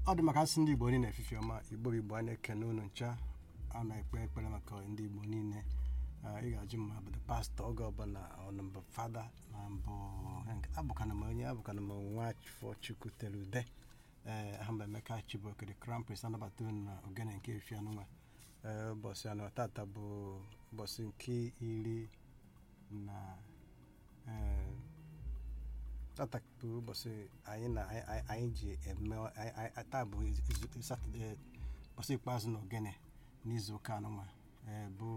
ọ dị maka asị ndị igbo niile efifi ọma igbo bụ igbo a na-ekene unu ncha a na-ekpe ekpere maka ndị igbo niile Ah, ị ga-ajụ m abụdị pastọ oge ọbụla ọ mbụ fada na mbụ abụkana m onye abụkana m nwafọ chukwu tere ude ee aha mba emeka chibok the crown prince anabata unu na ogene nke efi anụnwa ee ụbọchị anọ tata bụ ụbọchị nke iri na ee tata bụ ụbọchị anyị na anyị- anyị- anyị ji eme anyị- anyị- taa bụ izu- satọde ụbọchị ikpeazụ na ogene n'izu ụka anụnwa ee bụ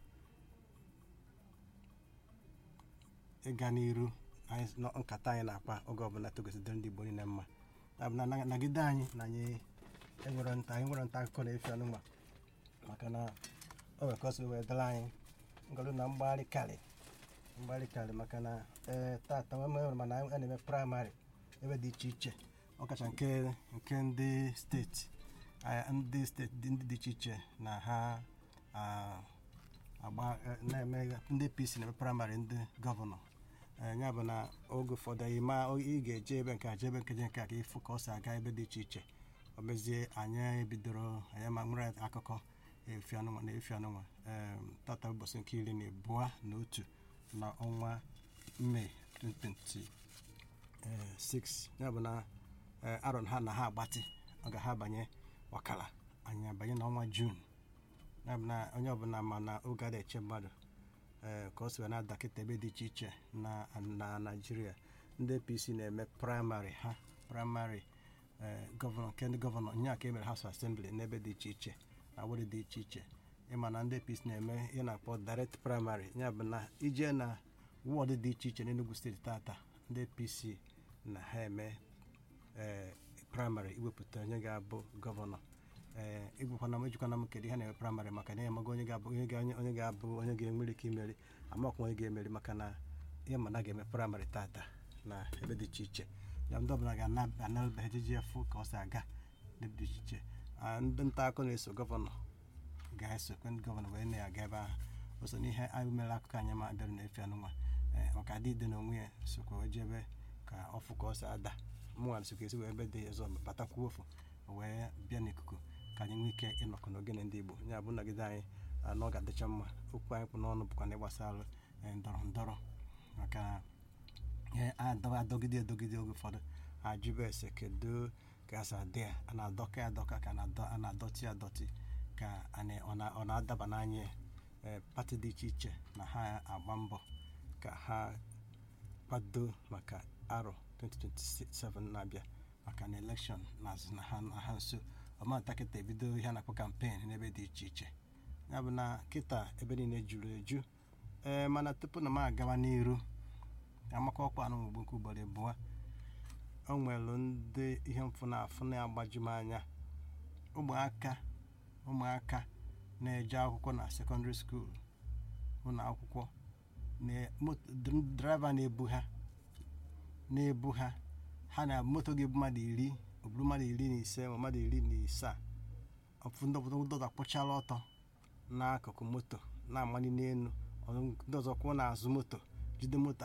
ịga n'iru anyị nọ- nkata anyị na-akpa oge ọbụla togosidere ndị igbo niile mma ya bụ na na- nagide anyị na anyị enwere nta anyị nwere nta akụkọ na-efi anụnwa maka na o nwere ka o si wee dịrị anyị ngọrụ na mgbagharị karị mgbagharị karị maka na ee tata nwere mana a na-eme praịmarị ebe dị iche iche ọkacha nke nke ndị steeti ah, ndị steeti dị- ndị dị iche iche na ha ah, agba eh, na-eme ndị apc na-eme praịmarị ndị gọvanọ Eh, ya bụ na oge ụfọdụ anyị ma ị ga-eje ebe nke a je ebe nke je nke a ka ịfụ ka ọ si aga ebe dị iche iche ọ mezie anyị bidoro anyị ma nwere akụkọ efi anụnwa na efi anụnwa Em, tata ụbọchị nke iri na abụọ na otu na ọnwa mee 2026 ya bụ na eh, arọ ha na ha agbatị ọ ga ha banye ọkara anyị abanye n'ọnwa jun ya bụ na onye ọbụla ma na oge a na-eche mmadụ ee ka ọ si wee na-ada kịta ebe dị iche iche na na naijiria ndị apc na-eme praịmarị ha praịmarị ee gọvanọ nke ndị gọvanọ nye ka e mere house assembly n'ebe dị iche iche na were dị iche iche ịma na ndị apc na-eme ihe na-akpọ direct praịmarị ya bụ na ije na wọdụ dị iche iche n'enugu steeti tata ndị apc na ha eme ee praịmarị iwepụta onye ga-abụ gọvanọ ee ịgwakwana m ejikwana m kedu ihe na-eme praịmarị maka na amaghị onye ga-abụ onye ga- onye ga-abụ onye ga-enwere ike imeri amakwa onye ga-emeri maka na ihe ma na ga-eme praịmarị tata na ebe dị iche iche ya ndị ọbụla ga-analụba ejiji efu ka ọ si aga n'ebe dị iche iche Ah, ndị nta akụkọ na-eso gọvanọ ga-esokwe ndị gọvanọ wee na-aga ebe ahụ o so n'ihe anyị mere akụkọ anyị ma bịara na-efe anụnwa ee maka adị ide n'onwe ya sokwa wee jebe ka ọfụ ka ọ si ada mụnwa sokwa esi wee ebe dị ọzọ batakwuo ofu wee bịa n'ikuku ka anyị nwee ike ịnọkọ n'ogene ndị igbo ya bụ nọgide anyị ah, na ọ ga-adịcha mma okwu anyị kpụ n'ọnụ bụkwa na ịgbasara eh, ndọrọ ndọrọ maka na ihe adọ- adọgide edogide oge ụfọdụ ajụba ese kedu ka a sa dị ya a na-adọka ya adọka ka a na-adọ- a na-adọtị ya adọtị ka a na- ọ na- ọ na-adaba n'anya ya ee pati dị iche iche na ha agba mbọ ka ha kwado maka arọ 2027 na-abịa maka na elekshọn na-azụ na ha na ha nso ọmata kịta ebido ihe a na-akpọ kampen n'ebe dị iche iche ya bụ na kịta ebe niile juru eju ee mana tupu na m agawa n'iru amaka ọkwa anụ mgbe nke ugboro abụọ o nwere ndị ihe mfụ na afụ na-agbaju m anya ụmụaka ụmụaka na-eje akwụkwọ na sekọndịrị skuul ụlọ akwụkwọ na moto draiva na-ebu ha na-ebu ha ha na moto ga-ebu mmadụ iri o buru mmadụ iri na ise ma mmadụ iri na isaa ọfụ ndị obodo ndị ọzọ kpụchala ọtọ n'akụkụ moto na-amali n'elu ọ- ndị ọzọ kwụ n'azụ moto jide moto